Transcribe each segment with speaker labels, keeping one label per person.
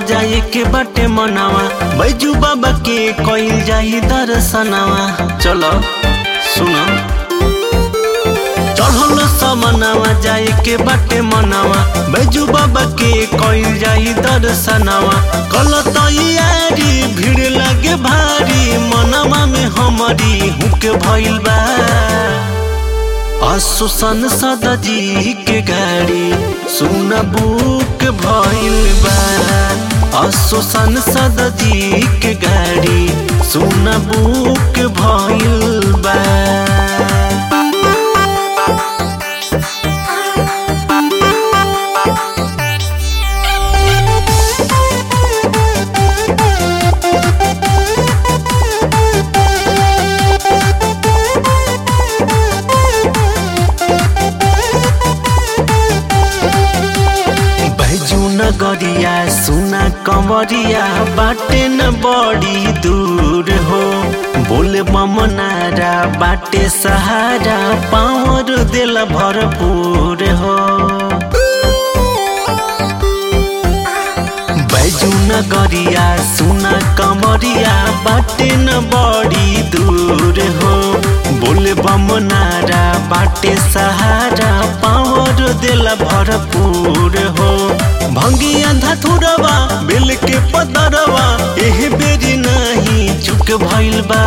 Speaker 1: जाए के बाटे मनावा बैजू बाबा के कइल जाई दर्शनवा चलो सुनो चढ़ल समनावा जाए के बाटे मनावा बैजू बाबा के कइल जाई दर्शनवा कल तैयारी भीड़ लगे भारी मनवा में हमारी हुक भइल बा आसुसन सदजी के गाड़ी सुन बुक भइल बा आसुसन सदजी के गाड़ी सुन बुक भइल बा बैजू नगरिया सुना कंवरिया बाटे न बड़ी दूर हो बोले ममनारा बाटे सहारा पावर दिल भरपूर हो बैजू नगरिया सुना कंवरिया बाटे न बड़ी दूर हो बोले बमनारा बाटे सहारा पावर दिल भरपूर हो भंगिया धथुरवा बिल के पदरवा एह बेरी नहीं चुक भइल बा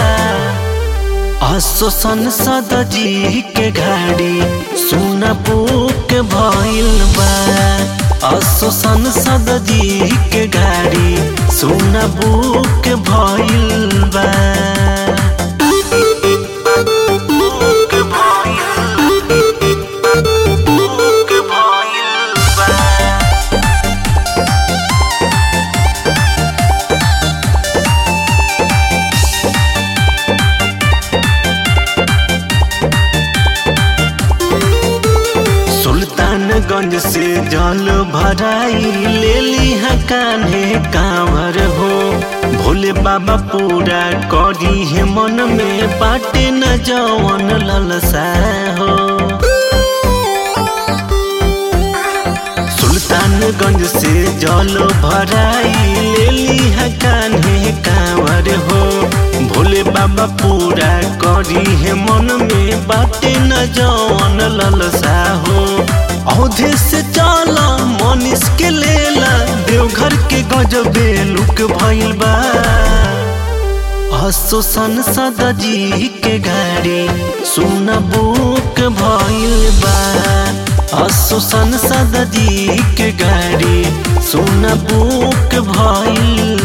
Speaker 1: आसोसन सदजी के गाड़ी सुन बुक भइल बा आसोसन सदजी के गाड़ी सुन बुक भइल बा बुक भइल बुक भइल बा सुल्तानगंज से जल भराई ले लिहा कान्हे कांवर हो भोले बाबा पूरा करी है मन में बाटे न जवन ललसा हो सुल्तानगंज से जल भराई ले लिहा कान्हे कांवर हो भोले बाबा पूरा करी है मन में बाटे न जवन ललसा हो औधे से चला मनीष के लेला देवघर के गजबे लुक भइल बा आसोसन सदजी के गाड़ी सुन बुक भइल बा आसोसन सदजी के गाड़ी सुन बुक भइल